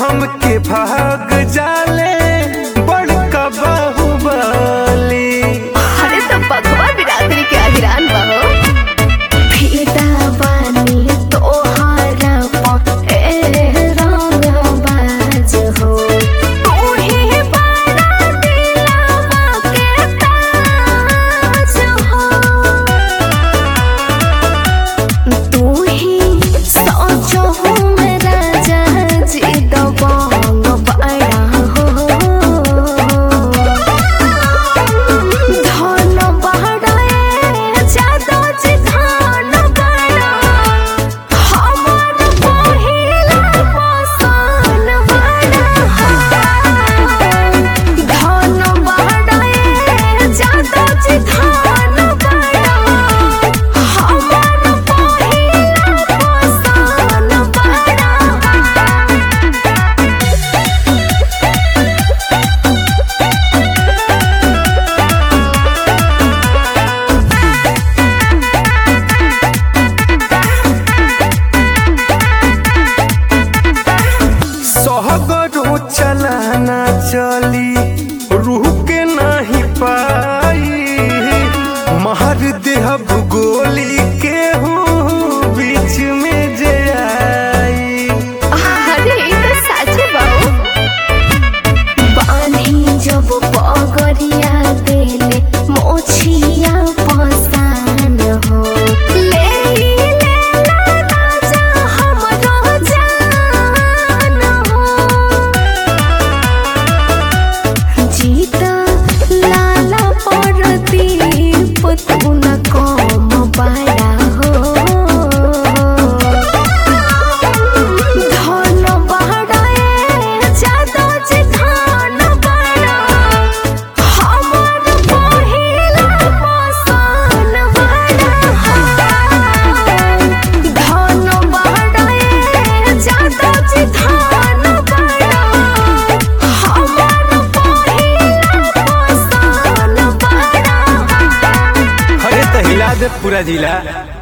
हमके भाग जाले बड़का बाहुबली अरे तो बघवा बिरादरी के अहिरान बहो फिदा बानी तोहारा प ए रंग बाज हो तोहे बड़ा दिलवा के ताज हो तू ही सोचो मेरा जी दबंग बड़ा हो धन बड़े जादो जी धन बड़ा हमर पहिला पसन बड़ा धन बड़े जादो जी धन बड़ा हमर पहिला पसन बड़ा सहगरो चलाना चली रूह के नहीं पाई महर देहब गोली के हूँ बीच में जे आई अरे ई तो सच बाऊ बानी जब पगरिया देले मोछिया पसान हो ले ले राजा हमरो जान हो जीता लाला परदीप तू न कम बड़ा हो धन बड़े जादो जी धन बड़ा हमर पहिला पसन बड़ा धन बड़े जादो जी धन बड़ा हमर पहिला पसन बड़ा अरे तो हिला दे पूरा जिला